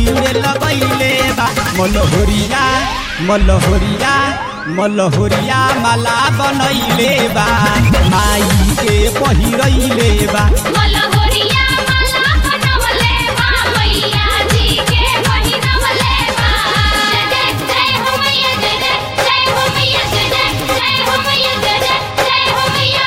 भीड़ लगैले बा मलहोरिया मलहोरिया मलहोरिया माला बनैले बा माई के पहिरैले बा मलहोरिया माला बनवले बा मैया जी के पहिरवले बा जय जय जय हो मैया जय जय जय हो मैया जय जय जय हो मैया जय जय जय हो मैया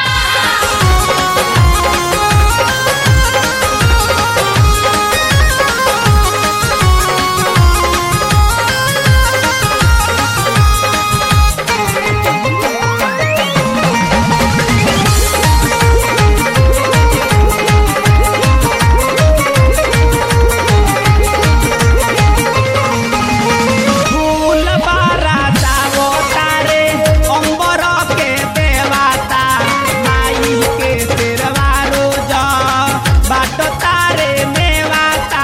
फूल बाराता वो तारे अंबर के देवाता माई के तेरवा रोज बाट तारे मेवाता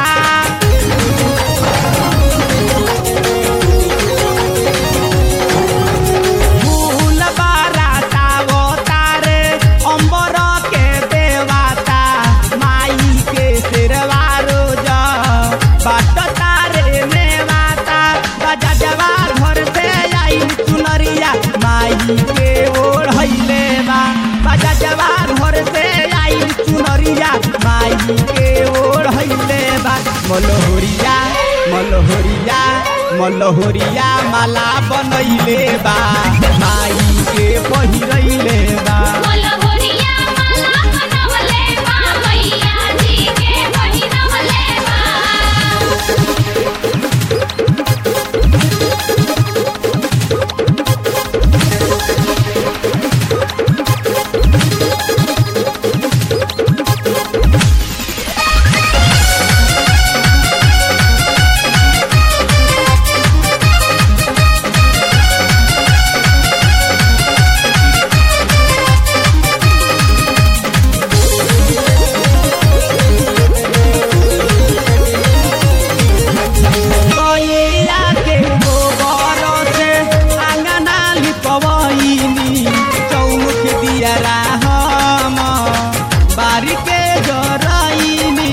फूल बाराता वो तारे अंबर के देवाता माई के तेरवा रोज बाट तारे मेवाता बजा जवा घर से आई चुनरिया माई के ओढ़ैले बा बजा जवा घर से आई चुनरिया माई के ओढ़ैले बा मलहोरिया मलहोरिया मलहोरिया माला बनैले बा माई के पहिरैले बा मलहोरिया माला बनवले बा मैया जी के पहिरवले बा गैया के गोबर से आंगना लिपवैनी चौमुख दिया हम बारी के जरैनी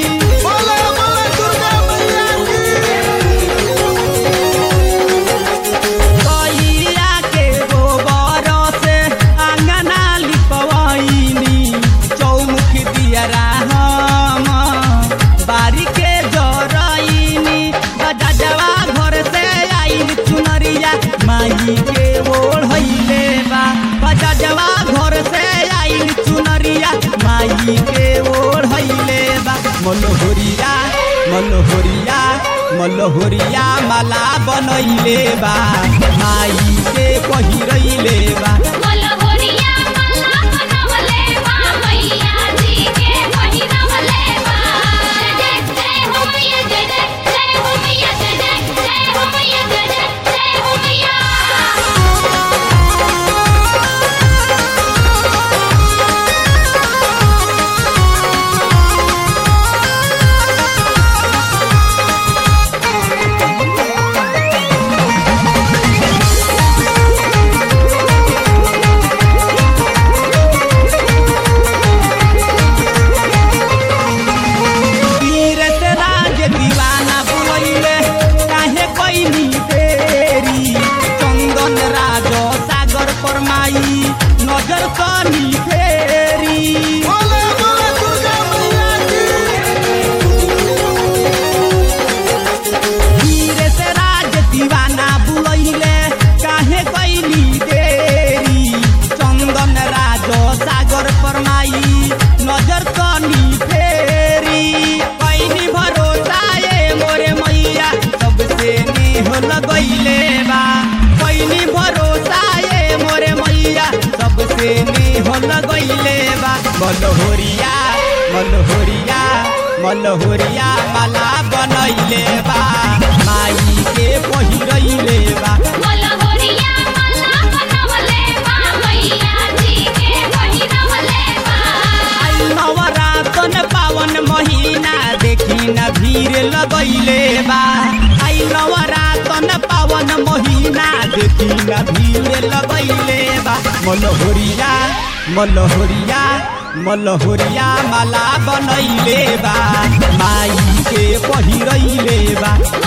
गैया के गोबर से आंगना लिपवैनी चौमुख दिया हम बारी के जरैनी बजा जवा घर से आइल चुनरिया माई के ओढ़ैले बा बजा जवा घर से आइल चुनरिया माई के ओढ़ैले बा मलहोरिया मलहोरिया मलहोरिया माला बनैले बा माई के पहिरैले बा मलहोरिया माला बनवले बा मैया जी के पहिरवले बा जय जय जय हो मैया जय जय जय हो मैया जय जय जय हो मैया जय जय जय हो मैया तीरथ राज दीवाना बुलैले काहे कैनी तेरी चंदन राज सागर परमाई नजर कनी फेरी तीरथ राज दीवाना बुलैले काहे कैनी देरी चंदन राज सागर परमाई नजर कनी फेरी कैनी भरोसा ए मोरे मैया सबसे नेह लगैले बा कैनी भरोसा ए मोरे मैया सबसे नेह लगैले बा मलहोरिया मलहोरिया मलहोरिया माला बनैले बा माई के पहिरैले बा मलहोरिया माला बनवले बा मैया जी के पहिरवले बा आई नवरातन पावन महीना देखी न भीड़ लगैले बा आई नवरातन पावन महीना देखी न भीड़ लगैले बा मलहोरिया मलहोरिया मलहोरिया माला बनैले बा माई के पहिरैले बा